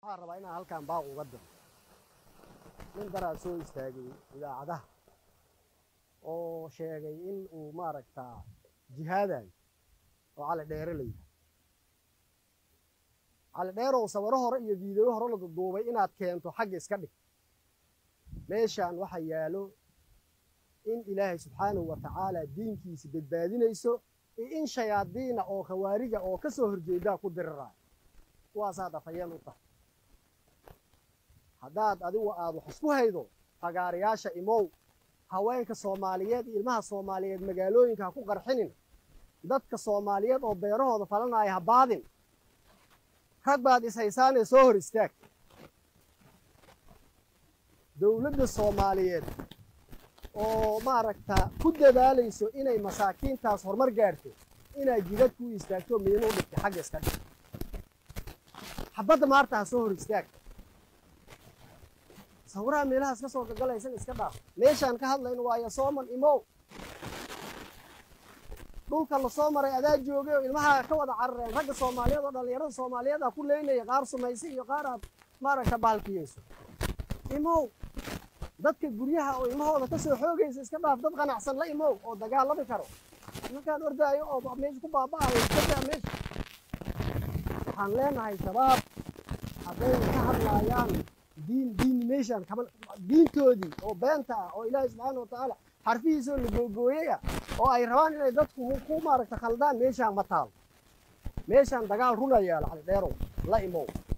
waxaan rabaa inaan halkan baaq uga diro nin daraa soo istaagay idaacadaha oo sheegay in uu maaragtaa jihaadayo oo cali dheere la yidhaha cali dheerow sawiro hore iyo fiideyo hore la duduubay inaad keento xagga iska dhig meeshaan waxaa yaalo in ilaahay subxaanahu wa tacaala diinkiisa badbaadinayso iyo in shayaadiina oo khawaariga oo ka soo horjeedaa ku diriraayo kuwaasaad afhayeen u tahay haddaad adigu aad wax isku haydo fagaarayaasha imow haweenka soomaaliyeed iyo ilmaha soomaaliyeed magaalooyinka ha ku qarxinin dadka soomaaliyeed oo beerahooda falanaya ha baadin rag baad ishaysaanee soo hor istaag dowladda soomaaliyeed oo maaragta ku dadaalayso inay masaakiintaas horumar gaarto inaad jidad ku istaagto miinu dhigta xagga iska dhig xabadda maarta ha soo hor istaag sawiraha meelahaas ka soo gagalaysan iska dhaaf meeshaan ka hadlayno waayo sooman imow dhulka lasoo maray adaa joogay oo ilmaha ka wada carareen ragga soomaaliyeed oo dhallinyarada soomaaliyeed a ku leynaya qaar sumaysa iyo qaar aad maaragta baalkiyeyso imow dadka guryaha oo ilmahooda ka soo xoogaysa iska dhaaf dad qanacsan la imow oo dagaalami karo markaan ordaayo oo meesha ku baaba'ayo iskadaa meesha waxaan leenahay shabaab hadday ka hadlaayaan diin diin meeshaan kama diintoodii oo beenta ah oo ilaahay subxaana watacaala xarfihiisoo la googooyay ah oo ay rabaan inay dadku ku maaragta khaldaan meeshaan ma taal meeshaan dagaal runa yaalo cali dheerow la imow